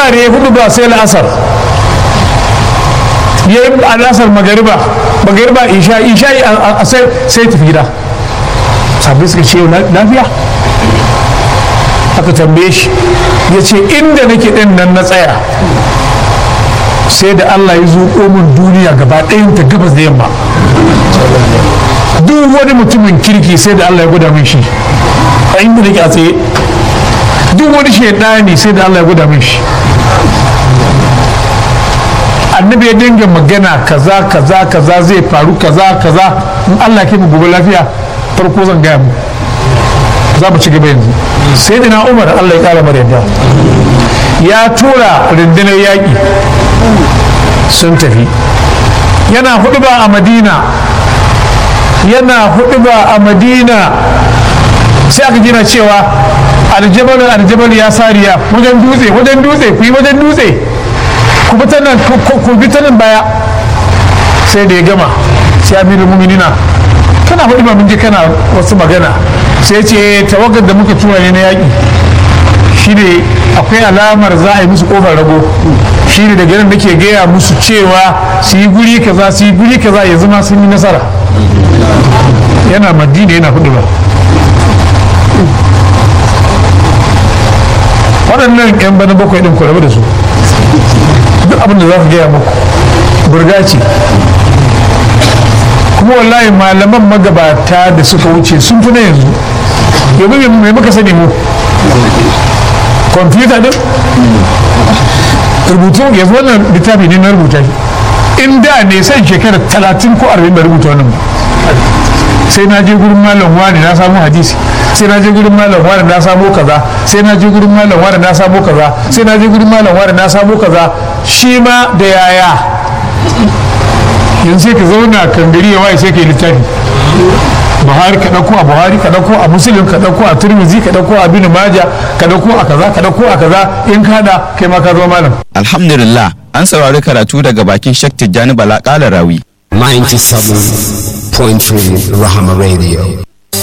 azhar ya hudu ba sai la'asar ya yi al'asar magariba magariba isha isha a sai sai tafi gida sabbi suka ce lafiya aka tambaye shi ya ce inda nake ɗin nan na tsaya sai da Allah ya zuƙo min duniya gaba ɗayanta gabas da yamma duk wani mutumin kirki sai da Allah ya gwada min shi a inda nake a tsaye duk wani shaidani sai da Allah ya gwada min shi annabi ya dinga magana kaza kaza kaza zai faru kaza kaza in Allah ke mu gobe lafiya farko zan gaya mu za mu ci gaba yanzu sai da umar Allah ya kara mara yadda ya tura rundunar yaƙi sun tafi yana hudu ba a madina yana hudu ba a madina sai aka gina cewa aljabal aljabal ya sariya wajen dutse wajen dutse ku yi wajen dutse ku bi ta nan ku bi ta nan baya sai da ya gama sai amirul muminina kana hudu ba mun je kana wasu magana sai ce tawagar da muka tura ne na yaƙi shi ne akwai alamar za a yi musu ƙofar rago shi ne daga nan nake gaya musu cewa su yi guri kaza su yi guri kaza ya zama sun yi nasara yana madina yana hudu ba waɗannan 'yan bana bakwai ɗin ku rabu da su duk abin da za su gaya muku burga ce kuma wallahi malaman magabata da suka wuce sun fi na yanzu yanzu mai muka sani mu kwamfuta din rubutu yanzu wannan littafi ne na rubuta shi in da ne san shekara talatin ko arba'in da rubuta wannan sai na je gurin malam wani na samu hadisi sai na je gurin malam wani na samu kaza sai na je gurin malam wani na samu kaza sai na je gurin malam wani na samu kaza shi ma da yaya yanzu sai ka zauna kan gari ya waye sai ka yi littafi buhari ka ɗauko a buhari ka ɗauko a musulun ka ɗauko a turmizi ka ɗauko a bin maja ka ɗauko a kaza ka ɗauko a kaza in kada kai ma ka zo malam alhamdulillah an saurari karatu daga bakin shek tijjani bala ƙala rawi 97.3 Rahama Radio.